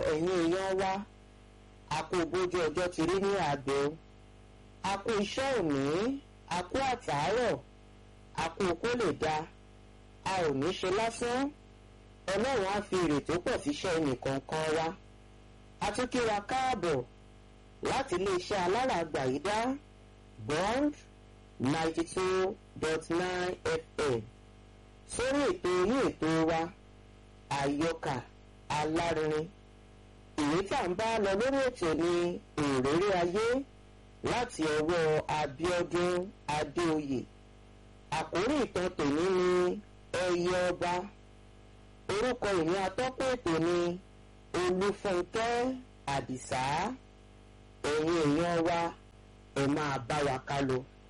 ẹ̀yin èèyàn wa a kú bójú ọjọ́ ti rí ní àgbẹ̀ o a kú iṣẹ́ òní a kú àtàárọ̀ a kú kó lè da a ò ní ṣe lásán ọlọ́run á fi èrè tó pọ̀ síṣẹ́ ẹnìkọ̀ọ̀kan wa a tún kí wa káàbọ̀ láti iléeṣẹ́ alárààgbà yìí dá bond ninety two dot nine fm sórí ètò yín ètò wa àyọkà alárinrin ìwé tá à ń bá lọ lórí ètò ní òréré ayé láti ọwọ́ Abíọ́dún Adéoyè àkórí ìtàn tòní ni ẹyẹ ọba orúkọ ìní atọ́kùn ètò ni Olúfúnkẹ́ Àdìsá ẹ̀yin èèyàn wa ẹ máa bá wa ká lọ.